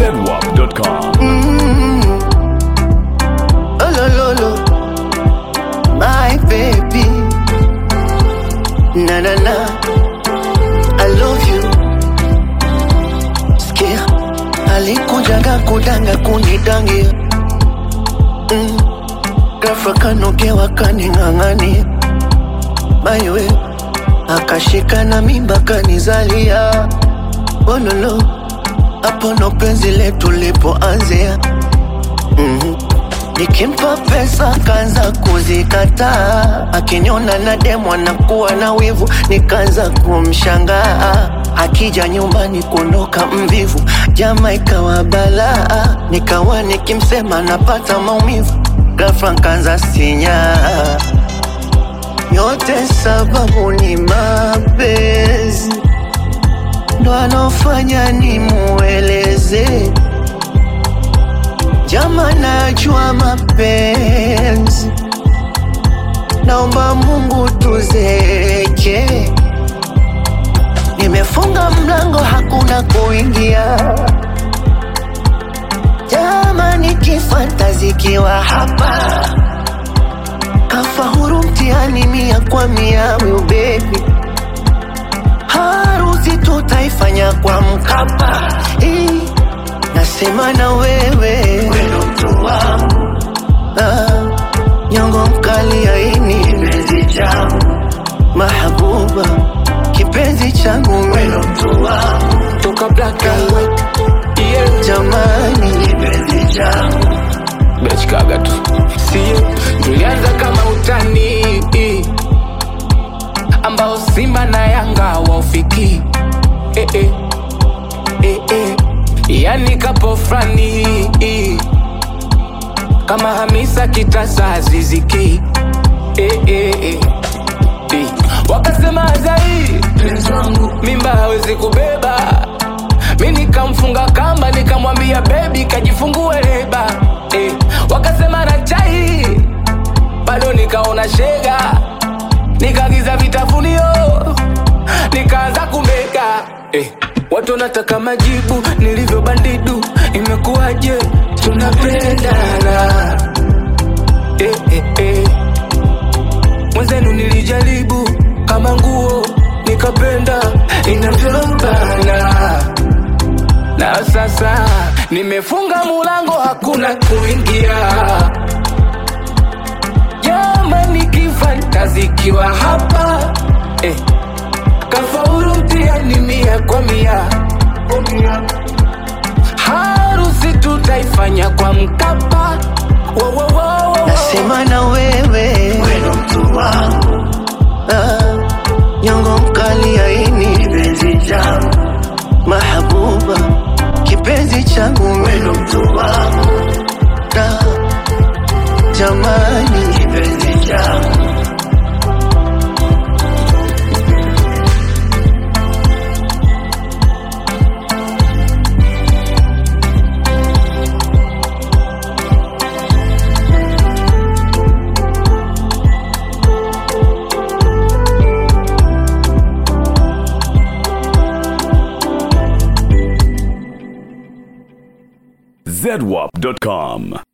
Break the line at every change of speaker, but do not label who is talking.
zedwap.com.
Oh, lo, lo, lo. My baby. Na na na. I love you. Sikia. Alikujaga kudanga kunidangia. Mm. Ghafla kanogewa kaning'ang'ania. Mayowe. Akashika na mimba kanizalia. Ololo. Hapo ndo penzi letu lipoanzia. Mhm. Nikimpa pesa kaanza kuzikataa, akiniona na demu anakuwa na wivu, nikaanza kumshangaa. Akija nyumbani kuondoka mvivu, jama ikawa balaa, nikawa nikimsema napata maumivu, ghafla nkaanza sinyaa. Yote sababu ni mapenzi, ndo anofanya nimueleze Jama, najua mapenzi, naomba Mungu tuzeke. Nimefunga mlango, hakuna kuingia. Jama, nikifuata zikiwa hapa, kafa huru mtihani mia kwa mia, will baby harusi tutaifanya kwa Mkapa. Eh, Nasema na wewe wendo mtu wangu ah, nyongo mkali aini kipenzi changu mahabuba kipenzi changu wendo mtu wangu
toka black and white yeah.
jamani kipenzi changu
bechkaga tu sio tulianza kama utani ambao simba na yanga waufiki eh, eh. Eh, eh. yani kapo frani kama hamisa kitasa aziziki eh, eh, eh. Eh. wakasema zai mimba hawezi kubeba mi nikamfunga kamba nikamwambia bebi kajifungue leba eh. wakasema na chai bado nikaona shega nikagiza vitafunio nikaanza kumeka eh. watu wanataka majibu nilivyo bandidu imekuwaje tunapendana eh, eh, eh. mwenzenu nilijaribu kama nguo nikapenda inavyobana na sasa nimefunga mulango hakuna kuingia jamani kifantazikiwa hapa eh. kafaulu mtihani mia kwa mia harusi tutaifanya kwa mkapa Wo, wo, wo, wo.
nasema na wewe wendo mtu wangu ah, nyongo mkali aini kipenzi changu mahabuba kipenzi changu wendo mtu wangu ah, jamani kipenzi changu
zedwap.com.